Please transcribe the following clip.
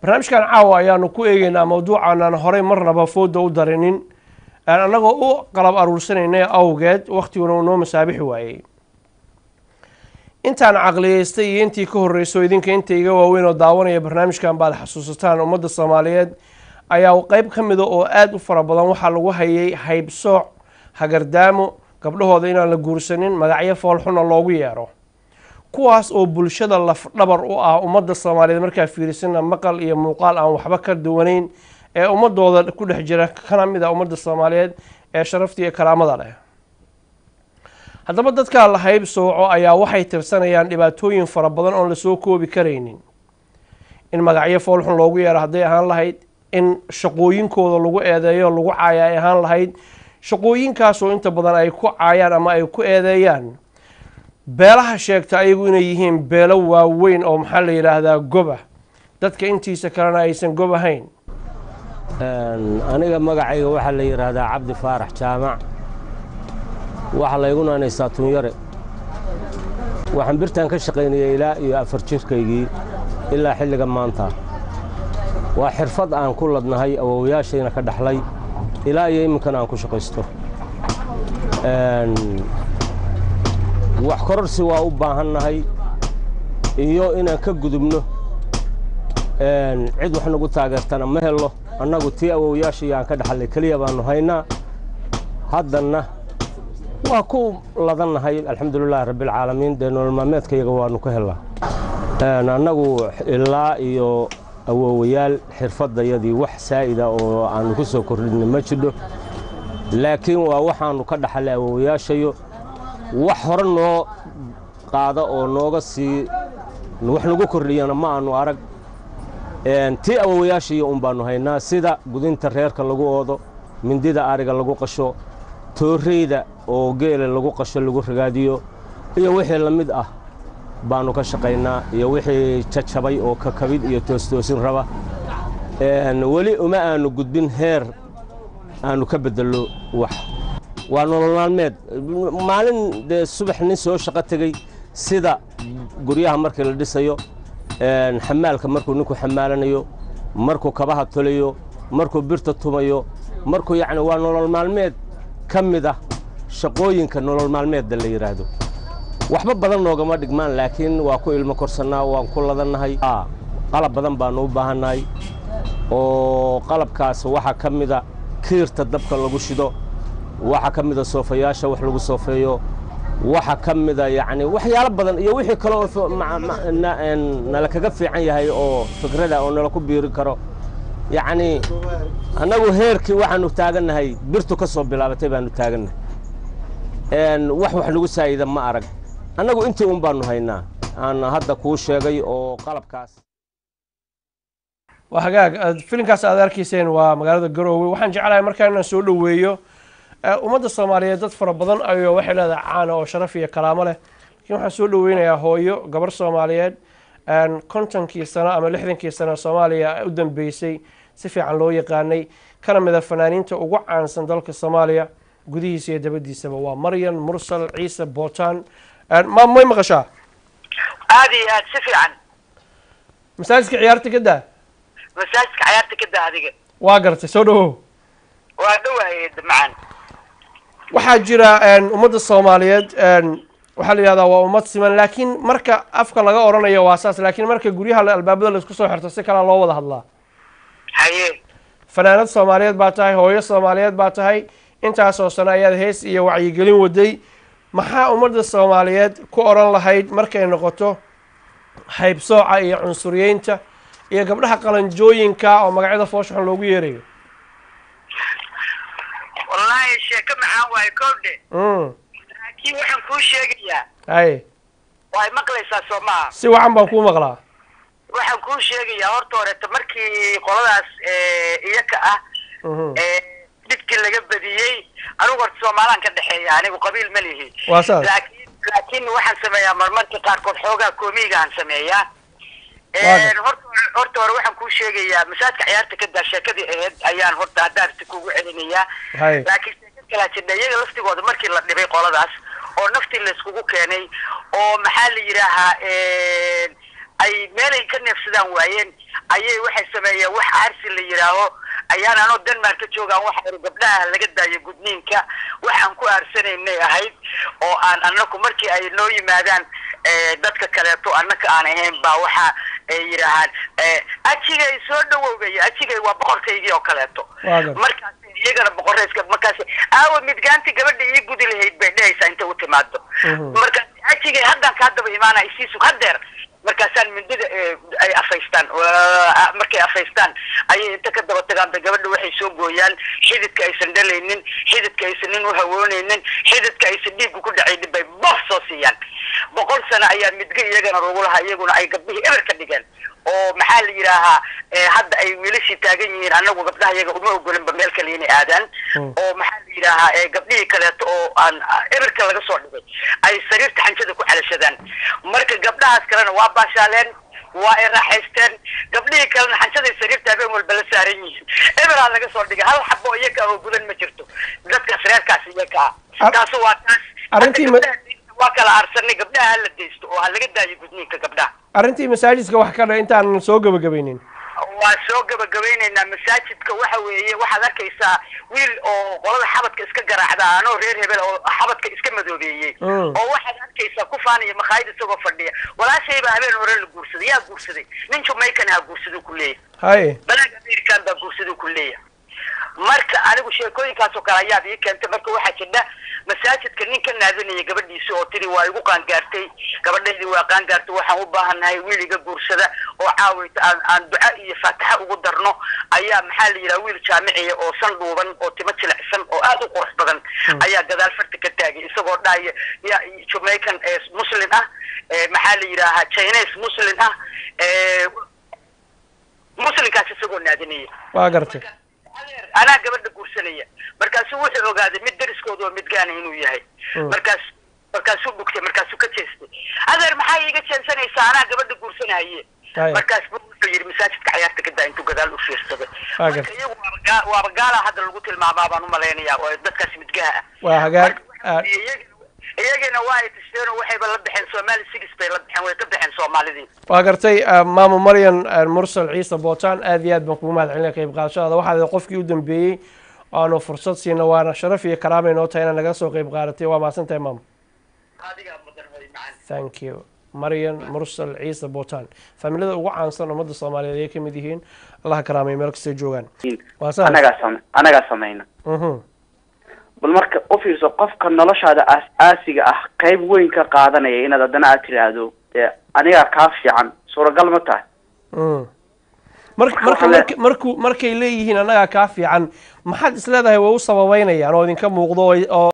barnaamijkan caawa ayaanu ku eegeynaa mawduucan aan horey marnaba fooda u darinin aan annagoo u qalab aruursanayna awgeed waktiguna uu noo masaabixi waayey intaan caqliyeystay iyo intii ka horreyso idinka inta iga waaweyn oo daawanaya barnaamijkan baad xasuusataan ummadda soomaaliyeed ayaa qeyb ka mida oo aada u fara badan waxaa lagu hayay haybsooc hagardaamo gabdhahooda inaan la guursanin magacyo foolxuna loogu yeero kuwaas oo bulshada lafdhabar u ah ummadda soomaaliyeed markaa fiirisana maqal iyo muuqaal aan waxba ka duwanayn ee ummadooda ku dhex jira kana mid a ummadda soomaaliyeed ee sharafta iyo karaamada leh haddaba dadkaa la hayb sooco ayaa waxay tirsanayaan dhibaatooyin fara badan oon lasoo koobi karaynin in magacyo foolxun loogu yeero hadday ahaan lahayd in shaqooyinkooda lagu eedeeyo lagu caaya ay ahaan lahayd shaqooyinkaasoo inta badan ay ku caayaan ama ay ku eedeeyaan beelaha sheegta ayagu inay yihiin beelo waaweyn oo maxaa la yidhaahdaa goba dadka intiisa kalena aysan gob ahayn aniga magacayga waxaa la yidhaahdaa cabdi faarax jaamac waxaa laygu naanaystaa tunyare waxaan birtaan ka shaqaynayay ilaa iyo afar jirkaygii ilaa xilliga maanta waa xirfad aan ku ladnahay awowayaashayna ka dhaxlay ilaa iyo iminkana aan ku shaqaysto wax kororsi waa u baahannahay iyo inaan ka gudubno cid wax nagu taageertana ma helo annagu tii awowayaashaiyo aan ka dhaxallay keliya baannu haynaa haddanna waa ku ladannahay alxamdulilahi rabbialcaalamiin dee nolol maalmeedkayaga waannu ka hellaa annagu ilaa iyo awowayaal xirfaddayadii wax saa'ida oo aannu ku soo kordhinna ma jidho laakiin waa waxaannu ka dhaxallay awowayaashayo wax hore noo qaada oo nooga sii wax nagu kordhiyana ma aannu arag tii awowayaashaiyo un baannu haynaa sida gudinta reerka lagu oodo mindida ariga lagu qasho toorreyda oo geela lagu qasho lagu ragaadiyo iyo wixii la mid ah baannu ka shaqaynaa iyo wixii jajabay oo kakabid iyo toostoosin raba weli uma aannu gudbin heer aannu ka beddello wax waa nolol maalmeed maalin dee subax nin soo shaqo tegey sida guryaha markii la dhisayo xamaalka markuu ninku xamaalanayo markuu kabaha tolayo markuu birta tumayo markuu yacni waa nolol maalmeed ka mid ah shaqooyinka nolol maalmeedda la yidhaahdo waxba badan noogama dhigmaan laakiin waa ku ilmo korsannaa waan ku ladannahay qalab badan baannu u baahannahay oo qalabkaas waxaa ka mida kiirta dabka lagu shido waxaa ka mida soofayaasha wax lagu soofeeyo waxaa ka mida yacni waxyaalo badan iyo wixii kale oo nala kaga fiican yahay oo fikrada oo nala ku biiri karo yacni annagu heerkii waxaannu taagannahay birtu ka soo bilaabatay baannu taagannahay wax wax nagu saa'ida ma arag annagu intii un baannu haynaa aan hadda kuu sheegay oo qalabkaas waa hagaag filinkaas aad arkayseen waa magaalada garoowe waxaan jeclahay markaa inaan soo dhoweeyo ummadda soomaaliyeed dad fara badan ayoo waxay leedahay caana oo sharaf iyo karaamo leh lakiin waxaan soo dhoweynayaa hooyo gabar soomaaliyeed kontonkii sano ama lixdankii sano soomaaliya u dambeysay si fiican loo yaqaanay kana mida fanaaniinta ugu caansan dalka soomaaliya gudihiisa iyo dabadiisaba waa maryan mursal ciise bootaan ma may maqashaa aad iyo aad si fiican masaajidka ciyaarta ka daa masaajidka cayaarta ka daa adiga waa gartay soo dhawow waa dhawahay macaan waxaa jira ummadda soomaaliyeed waxaa la yihahdaa waa ummad siman laakiin marka afka laga odhanayo waa saas laakiin marka guryaha albaabada laisku soo xirto si kalea loo wada hadlaa haye fanaanad soomaaliyeed baa tahay hooyo soomaaliyeed baa tahay intaasoo sano ayaad hees iyo wacyigelin waday maxaa ummadda soomaaliyeed ku odhan lahayd markay noqoto haybsooca iyo cunsuriyeynta iyo gabdhaha qalanjooyinka oo magacyada fooshaxun loogu yeerayo wallaahi sheeko macaan waayo kowdhe laakiin waxaan kuu sheegayaa haye waay maqlaysaa soo maha si wacan baan kuu maqlaa waxaan kuu sheegayaa horta horeeta markii qoladaas iyaka ah dhibkii laga badiyey anigu horta soomaalaan ka dhexeeya anigu qabiil ma lihi waa saas laakiin laakiin waxaan sameeyaa marmarka qaarkood xoogaa koomigaan sameeyaa horta horta hore waxaan kuu sheegayaa masaajidka ciyaarta ka daa sheekadii ahayd ayaan horta haddaarti kugu celinayaa Hay. laakiin sheeka kalaa jidha iyaga laftigooda markii la dhibay qoladaas oo naftii layskugu keenay oo maxaa la yidhaahaa ay meelay ka neefsadaan waayeen ayay waxay sameeyeen wax aarsi la yidhaaho ayaan anoo denmark ka joogaan waxa iri gabdhaha laga daayo gudniinka waxaan ku aarsanaynay ahayd oo aan anaku markii ay noo yimaadaan dadka kaleeto annaka aan ahayn baa waxa ay yidhaahaan ajigay soo dhawowgay ajigay waa boqorkaygii oo kaleeto markaas iyagana boqoreyska markaas aawa midgaanti gabadha ii gudi lahayd bay dhehaysaa inta u timaado markaas ajigay haddaan kaa daba imaana isiisug hadeer markaasaan mindida ay afaystaan markay afaystaan ayay inta ka daba tagaan ba gabadha waxay soo gooyaan xididka aysan dhalaynin xididka aysan nin u hawoonaynin xididka aysan dhiiggu ku dhacaynin bay bof soo siiyaan boqol sano ayaa midga iyagana lagu lahaa iyaguna ay gabdhihii eber ka dhigeen oo maxaa la yidhaahaa hadda ay wiilashii taagan yihiin anagu gabdhaha iyaga uma ogolinba meel kale inay aadaan oo maxaa la yidhaahaa gabdhihii kaleeto oo aan eberka laga soo dhigay ay sariirta xanjada ku calashadaan marka gabdhahaas kalena waa baashaaleen waa ay raaxaysteen gabdhihii kalena xanjaday sariirta habeen walba la saaran yihiin eberaa laga soo dhigay hal xabo iyaga oo gudan ma jirto dadkaas reerkaas iyaga ah taasu waa taas arrintii waa kala aarsanay gabdhaha hala daysto oo ha laga daayo gudniinka gabdhaha arrintii masaajidka wax ka dha intaan soo gabagabaynin waa soo gabagabaynaynaa masaajidka waxa weeye waxaad arkaysaa wiil oo qolada xabadka iska garaacda anoo reer hebel oo xabadka iska madoobeeyey oo waxaad arkaysaa ku faanaya makhaayad isagoo fadhiya walaashay baa habeen hore la guursaday yaa guursaday nin jamaican ha guursadu ku leeyahay haye balaag american baa guursadu ku leeyahay marka anigu sheekooyinkaas oo kale ayaad ii keentay marka waxaa jidha masaajidka nin ka naadinaya gabadhiisa oo tiri waa igu qaangaartay gabadhaydii waa qaangaartay waxaan u baahannahay wiil iga guursada oo caawayta aan aan duca iyo faataxa ugu darno ayaa maxaa la yidhaha wiil jaamiciya oo san dhuuban oo timo jilicsan oo aad u qurux badan ayaa gadaal farta ka taagay isagoo dhahaya ya jamaican muslim ah maxaa la yidhaahaa chinese muslim ah muslimkaas isagoo naadinaya waa gartay anaa gabadha guursanaya markaasuu wuxuu ogaaday mid dariskooda oo midgaana inuu yahay markaas markaasuu dhugtay markaasuu ka jeestay adeer maxaa iiga jeensanaysaa anaa gabadha guursanahaye markaas bu wuxuu yidhi masaajidka cayaarta ka daa intuu gadaal u fiirsaday marka iyagu waaba waaba gaala hadda lagu tilmaamaa baan umalaynayaa oo dadkaas midgaha ah waa hagaag iyagina waa ay tashteen oo waxayba la baxeen soomaali sigis bay la baxeen way ka baxeen soomaalidii waa gartay maamo maryan mursal ciise bootaan aad iyo aad baan kugu mahad celinaya qayb qaadashadaada waxaad qofkii u dambeeyey aanu fursad siina waana sharaf iyo karaama inoo tahay inaad naga soo qayb qaadatay waa mahadsan tahay maamo thank you maryan mursal ciise bootaan faamilada ugu caansan ummadda soomaaliyeed ayay kamid yihiin allaha karaamay meel kastay joogaan waa sahal anagaa sam anagaa samayna mhm bal marka u fiirso qofka noloshaada aas-aasiga ah qayb weyn ka qaadanaya inaad haddana aad tiraahdo dee anigaa kaa fiican suuragal ma tahay mm mar marka mark marku markay leeyihiin annagaa kaa fiican maxaad is leedahay way u sababeynayaan oo idinka muuqdo oo